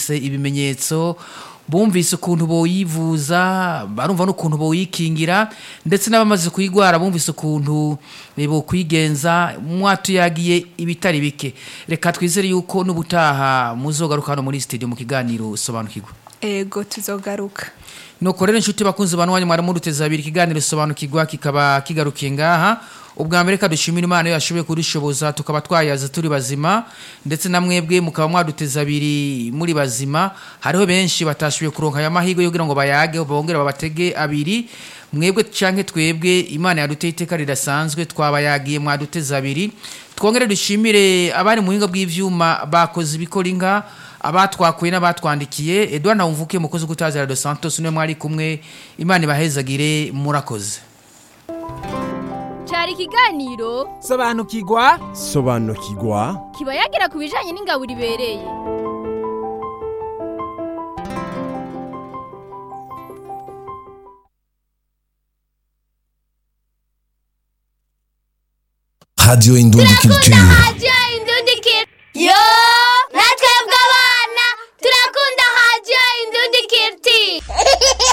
barumvise ibimenyetso bumvise ukuntu boyivuza barumva n'ukuntu boyikingira ndetse n'abamaze kuyigwara bumvise ukuntu bokwigenza mwatuyagiye ibitari bike reka twizere yuko n'ubutaha muzogaruka hano muri studio mu kiganiro sobanukirwa ego tuzogaruka nuko rero inshuti bakunzi bantu wanyu mwari muruteza abiri ikiganiro sobanukirwa kikaba kigarukiye ngaha ubwa mbere kadushimira imana iyo yashoboye kudushoboza tukaba twayaza turi bazima ndetse na mwebwe mukaba mwaduteza abiri muri bazima hariho benshi batashoboye kuronka aya mahirwe yo kugira ngo bayage bongere babatege abiri mwebwe canke twebwe imana yaduteye iteka ridasanzwe twabayagiye mwaduteza abiri twongere dushimire abari mu buhinga bw'ivyuma bakoze ibikora inka abatwakuye n'abatwandikiye Edouard Ntawumvuke mukozi gutazira dos Santos niwe mwari kumwe imana ibahezagire murakoze cyari ikiganiro sobanukirwa sobanukirwa kiba yagira ku bijyanye n'ingaburo ibereye Radio Indundi Culture. radiyo indundi yo